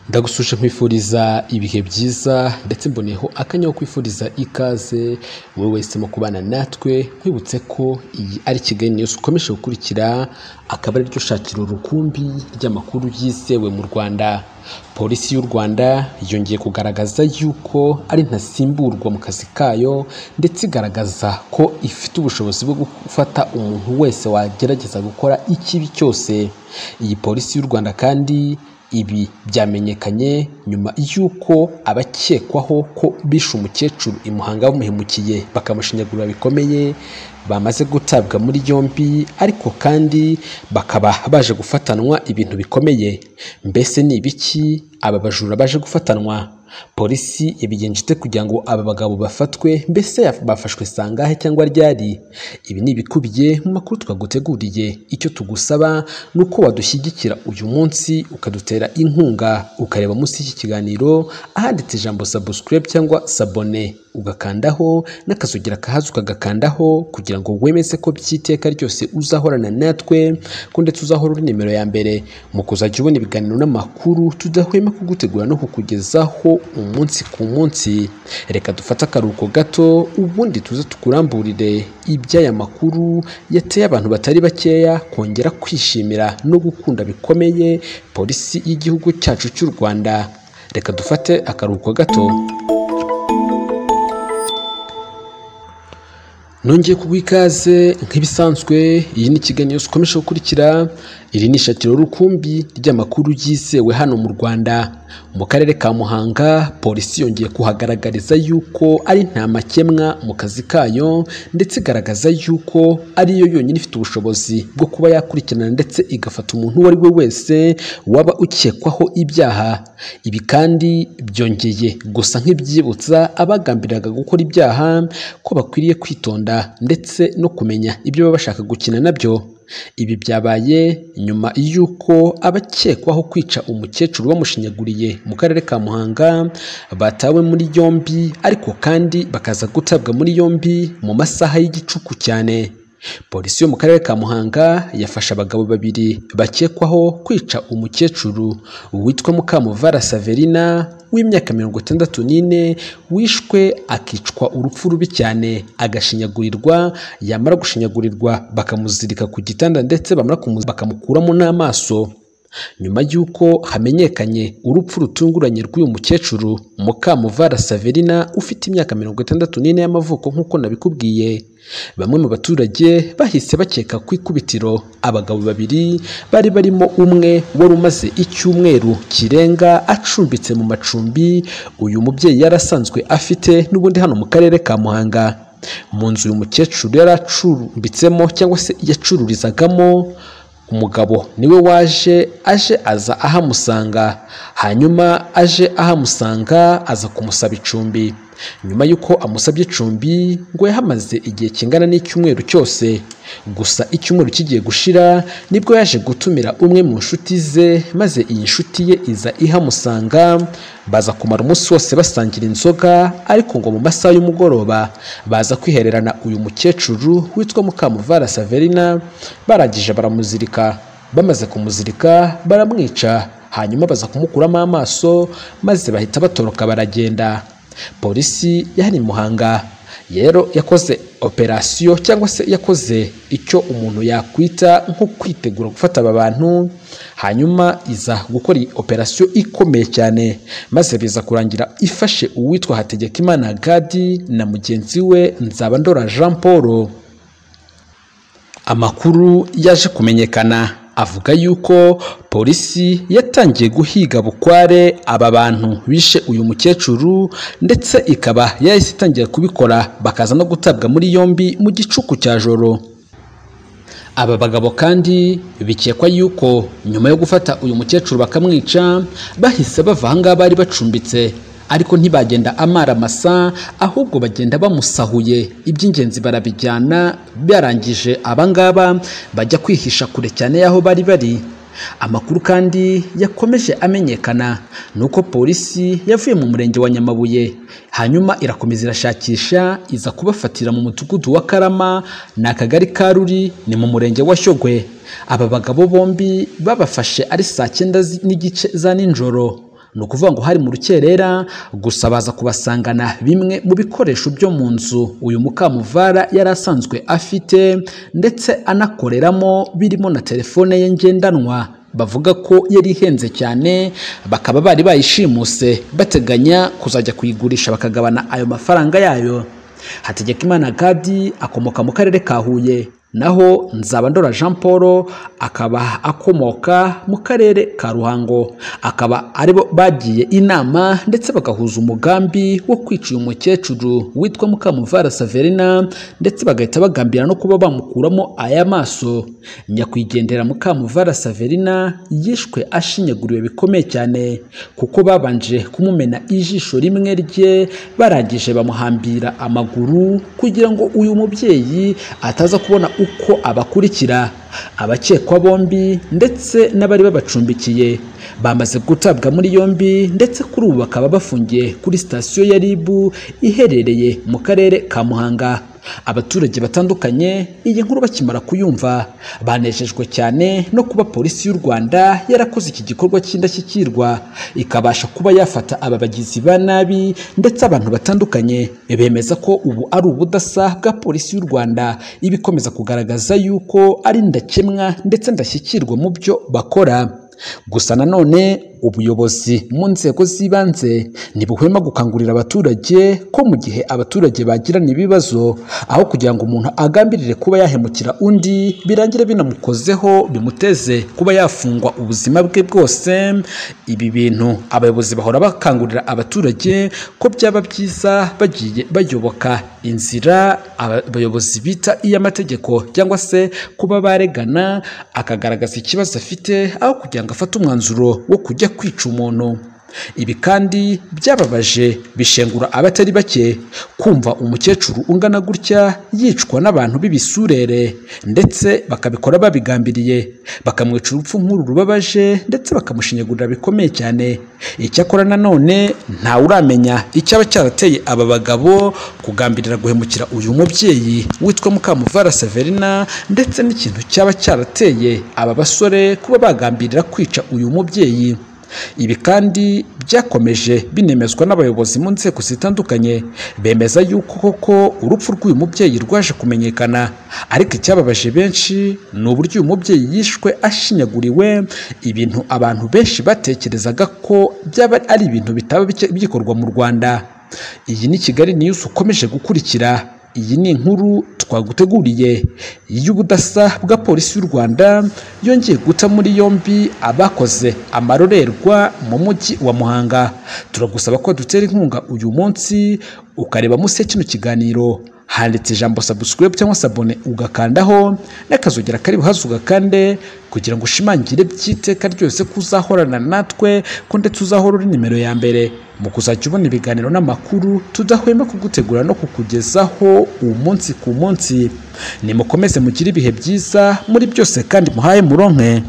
ndagusuje nkwifuriza ibihe byiza ndetse mboneyeho akanya ko kwifuriza ikaze wowe wese mu kubana natwe nkwibutse ko iyi ari Kigali News ukomeje gukurikira akaba ariryo shakiro rukumbi ry'amakuru yizewe mu Rwanda polisi y'u Rwanda yongeye kugaragaza yuko ari ntasimburwa mu kazi kayo ndetse igaragaza ko ifite ubushobozi bwo gufata umuntu wese wagerageza gukora ikibi cyose iyi polisi y'u Rwanda kandi ibi byamenyekanye nyuma y'uko abakekwaho ko bishe umukecuru i Muhanga bamuhemukiye bakamushinyagurira bikomeye bamaze gutabwa muri yombi ariko kandi bakaba baje gufatanwa ibintu bikomeye mbese ni ibiki aba bajura baje gufatanwa polisi yabigenje ite kugira ngo aba bagabo bafatwe mbese bafashwe sangahe cyangwa ryari ibi ni ibikubiye mu makuru twaguteguriye icyo tugusaba ni uko wadushyigikira uyu munsi ukadutera inkunga ukareba munsi y'iki kiganiro ahanditse ijambo subscribe cyangwa sabone ugakandaho n'akazugira kahazi ukagakandaho kugira ngo wemeze ko by'iteka ryose uzahorana natwe ko ndetse uzahora uri nimero ya mbere mu kuzajya ubona ibiganiro n'amakuru tudahwema kugutegura no kukugezaho umunsi ku munsi reka dufate akaruhuko gato ubundi tuze tukuramburire iby'aya makuru yateye abantu batari bakeya kongera kwishimira no gukunda bikomeye polisi y'igihugu cyacu cy'u rwanda reka dufate akaruhuko gato nongeye kuguha ikaze nk'ibisanzwe iyi ni kiganiro yose ukomeje gukurikira iri ni ishatiro rukumbi ry'amakuru yizewe hano mu rwanda mu karere ka muhanga polisi yongeye kuhagaragariza yuko ari nta makemwa mu kazi kayo ndetse igaragaza yuko ariyo yonyine ifite ubushobozi bwo kuba yakurikirana ndetse igafata umuntu uwo ari we wese waba ukekwaho ibyaha ibi kandi byongeye gusa nk'ibyibutsa abagambiriraga gukora ibyaha ko bakwiriye kwitonda ndetse no kumenya ibyo baba bashaka gukina nabyo ibi byabaye nyuma y'uko abakekwaho kwica umukecuru bamushinyaguriye mu karere ka muhanga batawe muri yombi ariko kandi bakaza gutabwa muri yombi mu masaha y'igicuku cyane polisi yo mu karere ka muhanga yafashe abagabo babiri bakekwaho kwica umukecuru witwa mukamuvara saverina w'imyaka mirongo itandatu n'ine wishwe akicwa urupfu rubi cyane agashinyagurirwa yamara gushinyagurirwa bakamuzirika ku gitanda ndetse bamara bakamukuramo n'amaso nyuma y'uko hamenyekanye urupfu rutunguranye rw'uyu mukecuru mukamuvara saverina ufite imyaka mirongo itandatu n'ine y'amavuko nk'uko nabikubwiye bamwe mu baturage bahise bakeka ku ikubitiro abagabo babiri bari barimo umwe wari umaze icyumweru kirenga acumbitse mu macumbi uyu mubyeyi yari asanzwe afite n'ubundi hano mu karere ka muhanga mu nzu uyu mukecuru yari acumbitsemo cyangwa se yacururizagamo umugabo niwe waje aje aza ahamusanga hanyuma aje ahamusanga aza kumusaba icumbi nyuma y'uko amusabye icumbi ngo yahamaze igihe kingana n'icyumweru cyose gusa icyumweru kigiye gushira nibwo yaje gutumira umwe mu nshuti ze maze iyi nshuti ye iza ihamusanga baza kumara umunsi wose basangira inzoga ariko ngo mu masaha y'umugoroba baza kwihererana uyu mukecuru witwa mukamuvara saverina barangije baramuzirika bamaze kumuzirika baramwica hanyuma baza kumukuramo amaso maze bahita batoroka baragenda polisi yari muhanga rero yakoze operasiyo cyangwa se yakoze icyo umuntu yakwita nko kwitegura gufata aba bantu hanyuma iza gukora iyi operasiyo ikomeye cyane maze biza kurangira ifashe uwitwa hategekimana gadi na mugenzi we nzabandora jean paul amakuru yaje kumenyekana avuga yuko polisi yatangiye guhiga bukware aba bantu bishe uyu mukecuru ndetse ikaba yahise itangira kubikora bakaza no gutabwa muri yombi mu gicuku cya joro aba bagabo kandi bikekwa yuko nyuma yo gufata uyu mukecuru bakamwica bahise bava aha ngaha bari bacumbitse ariko ntibagenda amara amasa ahubwo bagenda bamusahuye iby'ingenzi barabijyana barangije abangaba bajya kwihisha kure cyane y'aho bari bari amakuru kandi yakomeje amenyekana ni uko polisi yavuye mu murenge wa nyamabuye hanyuma irakomeza irashakisha iza kubafatira mu mudugudu wa karama ni akagari ka ruri ni mu murenge wa shyogwe aba bagabo bombi babafashe ari saa cyenda n'igice za nijoro ni ukuvuga ngo hari mu rukerera gusa baza kubasangana bimwe mu bikoresho byo mu nzu uyu mukamuvara yari asanzwe afite ndetse anakoreramo birimo na telefone ye ngendanwa bavuga ko yari ihenze cyane bakaba bari bayishimuse bateganya kuzajya kuyigurisha bakagabana ayo mafaranga yayo hategekimana gadi akomoka mu karere ka huye naho nzabandora jean paul akaba akomoka mu karere ka ruhango akaba aribo bagiye inama ndetse bagahuza umugambi wo kwica uyu mukecuru witwa mukamuvara saverina ndetse bagahita bagambira no kuba bamukuramo aya maso nyakwigendera mukamuvara saverina yishwe ashinyaguriwe bikomeye cyane kuko babanje kumumena ijisho rimwe rye barangije bamuhambira amaguru kugira ngo uyu mubyeyi ataza kubona uko abakurikira abakekwa bombi ndetse n'abari babacumbikiye bamaze gutabwa muri yombi ndetse kuri ubu bakaba bafungiye kuri sitasiyo ya RIB iherereye mu karere ka Muhanga abaturage batandukanye iyi nkuru bakimara kuyumva banejejwe cyane no kuba polisi y'u Rwanda yarakoze iki gikorwa cy'indashyikirwa ikabasha kuba yafata aba bagizi ba nabi ndetse abantu batandukanye bemeza ko ubu ari ubudasa bwa polisi y'u Rwanda iba ikomeza kugaragaza yuko ari ndakemwa ndetse ndashyikirwa mu byo bakora gusa nanone ubuyobozi mu nzego z'ibanze ntibuhwema gukangurira abaturage ko mu gihe abaturage bagirana ibibazo aho kugira ngo umuntu agambirire kuba yahemukira undi birangire binamukozeho bimuteze kuba yafungwa ubuzima bwe bwose ibi bintu abayobozi bahora bakangurira abaturage ko byaba byiza bagiye bayoboka inzira abayobozi bita iy'amategeko cyangwa se kuba baregana akagaragaza ikibazo afite aho kugira ngo afate umwanzuro wo kujya kwica umuntu ibi kandi byababaje bishengura abatari bake kumva umukecuru ungana gutya yicwa n'abantu b'ibisurere ndetse bakabikora babigambiriye bakamwica urupfu nk'uru rubabaje ndetse bakamushinyagurira bikomeye cyane icyakora nanone ntawuramenya icyaba cyarateye aba bagabo kugambirira guhemukira uyu mubyeyi witwa mukamuvara severina ndetse n'ikintu cyaba cyarateye aba basore kuba bagambirira kwica uyu mubyeyi ibi kandi byakomeje binemezwa n'abayobozi mu nzego zitandukanye bemeza yuko koko urupfu rw'uyu mubyeyi rwaje kumenyekana ariko icyababaje benshi ni uburyo uyu mubyeyi yishwe ashinyaguriwe ibintu abantu benshi batekerezaga ko byaba ari ibintu bitaba bikorwa mu rwanda iyi ni kigali news ukomeje gukurikira iyi ni inkuru twaguteguriye y'ubudasa bwa polisi y'u rwanda yongeye guta muri yombi abakoze amarorerwa mu mujyi wa muhanga turagusaba ko dutera inkunga uyu munsi ukareba munsi ya kino kiganiro handitse ijambo subscribe cyangwa sabone ugakandaho n'akazogera kari buhaze ugakande kugira ngo ushimangire by'iteka ryose ko uzahorana natwe ko ndetse uzahora uri nimero ya mbere mu kuzajya ubona ibiganiro n'amakuru tudahwema kugutegura no kukugezaho umunsi ku munsi nimukomeze mugire ibihe byiza muri byose kandi muhaye muronke